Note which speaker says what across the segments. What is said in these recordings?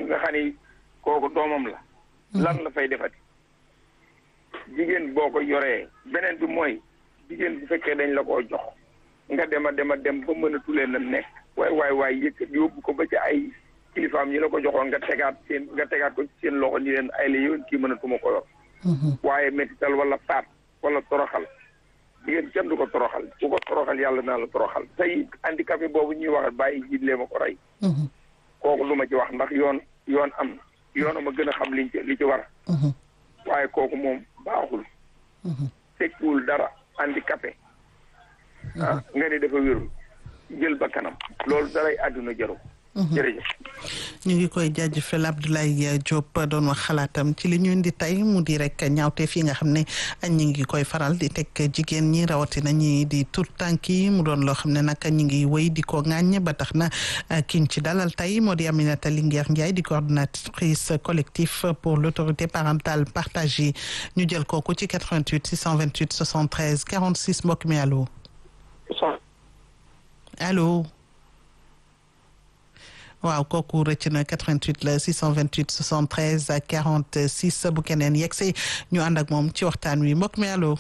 Speaker 1: nga xam ni kooku doomam la lan la fay defati jigéen boo ko yoree beneen bi mooy jigéen bu fekkee dañ la koo jox nga dem a dem a dem ba mënatu leen a nekk waay waay waay yëkkat yóbbu ko ba ci ay kilifaam ñi la ko joxoon nga tegaat seen nga tegaat ko ci seen loxo ni leen ay la yoon kii mënatuma ko yor waaye métital wala faat wala toroxal jigéen kenn du ko toroxal ku ko toroxal yàlla naa la toroxal tey handicapé boobu ñuy wax bàyyi jiit lee ma ko rey kooku lu ma ci wax ndax yoon yoon am na yoon ma gën a xam liñ ci li ci war waaye kooku moom baaxul tekkiwul dara handicapé ah nga ni dafa wérul jël ba kanam loolu daray àdduna jaru jërëjëf
Speaker 2: ñu ngi koy jaajëfal Abdoulaye Diop doon wax xalaatam ci li ñu indi tey mu di rek ñaawteef yi nga xam ne ñu ngi koy faral di teg jigéen ñi rawatina ñi di tout tànk yi mu doon loo xam ne nag ñu ngi wéy di ko ŋàññ ba tax na kiñ ci dalal tey moo di Aminata Linguère Ndiaye di coordonnatrice collectif pour l'autorité parentale partagée ñu jël kooku ci 88 628 73 46 mbokk mi allo allo waaw kooku rëcc na 88 la 628 73 46 bu keneen yegsi ñu ànd ak moom ci waxtaan wi mbokk mi allo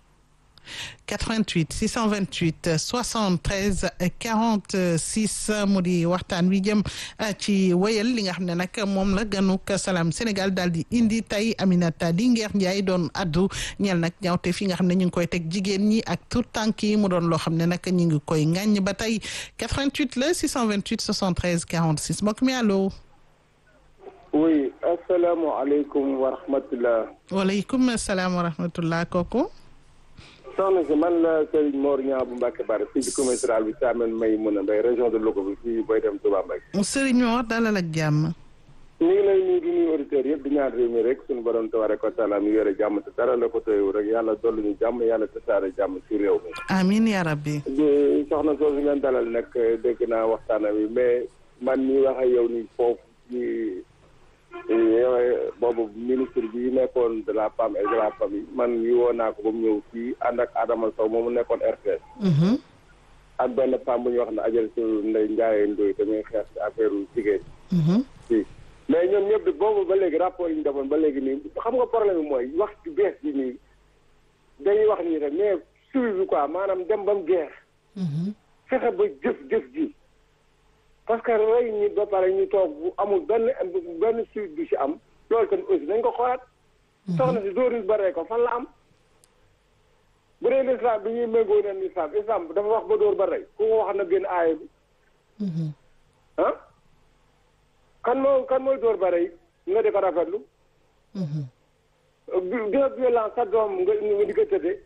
Speaker 2: 88 628 73 46 mu di waxtaan wi jëm ci wéyal li nga xam ne nag moom la ganuk Salam Sénégal daal di indi tey Aminata Linguère Ndiaye doon addu ñeel nag ñaawte fi nga xam ne ñu ngi koy teg jigéen ñi ak tout tànk yi mu doon loo xam ne nag ñu ngi koy ŋàññ ba tey 88 la 628 73 46 mbokk mi allo.
Speaker 3: oui asalaamaaleykum wa rahmatulah.
Speaker 2: waaleykum salaam wa rahmatulah kooku.
Speaker 3: soxna si man la Serigne Mor Niang bu Mbacke Bari fii ci commune rurale bi Thiamène may mën a mbay région de Louga bi fii booy dem Touba Mbacke.
Speaker 2: Serigne Mor dalal ak jàmm.
Speaker 3: ñu ngi lay nuyu di nuyu auditeurs yëpp di ñaan réew mi rek suñu borom tabaraka wa taala mi yore jàmm te dara la ko tëyewu rek yàlla dolli ñu jàmm yàlla tasaare jàmm ci réew mi.
Speaker 2: amiin yaa rabbi.
Speaker 3: di soxna soosu ngeen dalal nag dégg naa waxtaana bi mais man mi wax ak yow nii foofu ci boobu ministre bi nekkoon de la femme et de la famille man yi woo naa ko ba mu ñëw fii ànd ak Adama Sow moomu nekkoon RTS. ak benn femme bu ñuy wax ne Adjaratou Ndeye Ndiaye Ndoye tamit xeex ci affaire jigéen. fii mais ñoom ñëpp de boobu ba léegi rapport yi ñu defoon ba léegi nii xam nga problème bi mooy wax ci bees bi nii dañuy wax nii rek mais suivi bi quoi maanaam dem ba mu geex. fexe ba jëf jëf ji. parce que rey ñi ba pare ñu toog bu amul benn benn suite bi ci am loolu tamit aussi nañ ko xoolaat. soxna si dóor ba rey ko fan la am. bu dee l'islam bi ñuy méngoo neen l'islam islam dafa wax ba dóor ba rey ku ko wax na génn aaya bi. ah kan moo kan mooy dóor ba rey nga di ko rafetlu. bi violence sa doom nga nga di ko tëddee.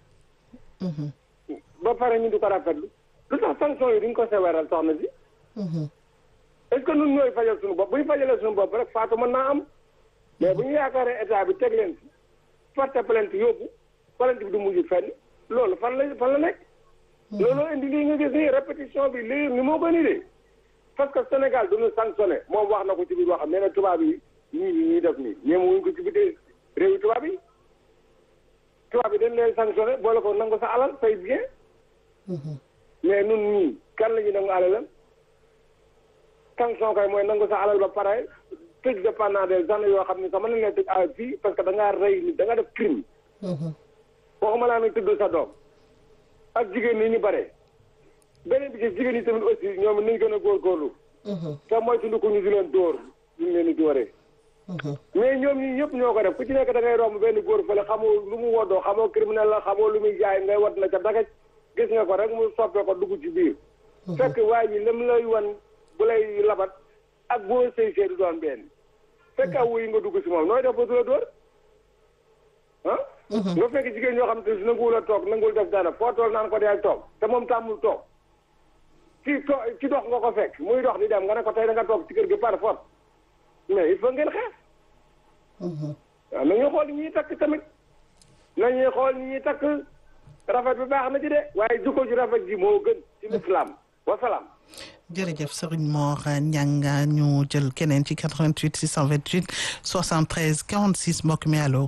Speaker 3: ba pare ñu di ko rafetlu lu tax sanction yi duñ ko seweral soxna si. est-ce que ñun ñooy fajal suñu bopp bu ñu fajalee suñu bopp rek faatu mën naa am mais bu ñu yaakaaree état bi teg leen fi porte plainte yóbbu plainte bi du mujj fenn loolu fan la fan la nekk. looloo indi lii nga gis nii répétition bi lii ni moo ko indi parce que Sénégal du ñu sanctionné moom wax na ko ci biir waxam nee na tubaab yi ñii ñi ñuy def nii ñoom wuñ ko ci biir réewi tubaab yi tubaab yi dañ leen sanctionné boole ko nangu sa alal say bien mais nun ñii kan la ñu nangu alalam. sanction kay mooy nangu sa alal ba pare tëj de pendant des années yoo xam ne sax mën nañ leen tëj à vie parce que da ngaa rey nit da nga def crime. waxuma laa nag tudd sa doom. ak jigéen ñi ñu bare. beneen bi ci jigéen ñi tamit aussi ñoom nañ gën a góorgóorlu. te mooy suñu ko ñu di leen dóor ñu ngi leen di dóoree. mais ñoom ñi ñëpp ñoo ko def ku ci nekk da ngay romb benn góor fële xamoo lu mu woddoo xamoo criminel la xamoo lu muy jaay ngay wat na ca dagaj gis nga ko rek mu soppee ko dugg ci biir. fekk waa ji lim lay wan. bu lay labat ak boo sëy see du doon benn fekk aw yi nga dugg si moom nooy def ba du la dóor ah nga fekk jigéen ñoo xam te si nanguwul a toog nanguwul def dara foo tool naan ko deel toog te moom tàmmul toog ci to ci dox nga ko fekk muy dox di dem nga ne ko tey da nga toog ci kër gi par force mais il faut ngeen xeex waaw nañuy xool ni ñuy takk tamit nañuy xool ni ñuy takk rafet bi baax na ci de waaye jukko ju rafet ji moo gën ci lislaam wasalaam
Speaker 2: jërëjëf Serigne Mor Niang ñu jël keneen ci 88 628 73 46 mbokk mi allo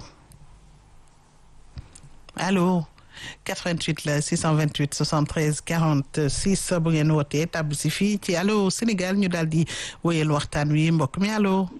Speaker 2: allo 88 la 628 73 46 bu ngeen wootee tàbb si fii ci allo Sénégal ñu daal di wéyal waxtaan wi mbokk mi allo.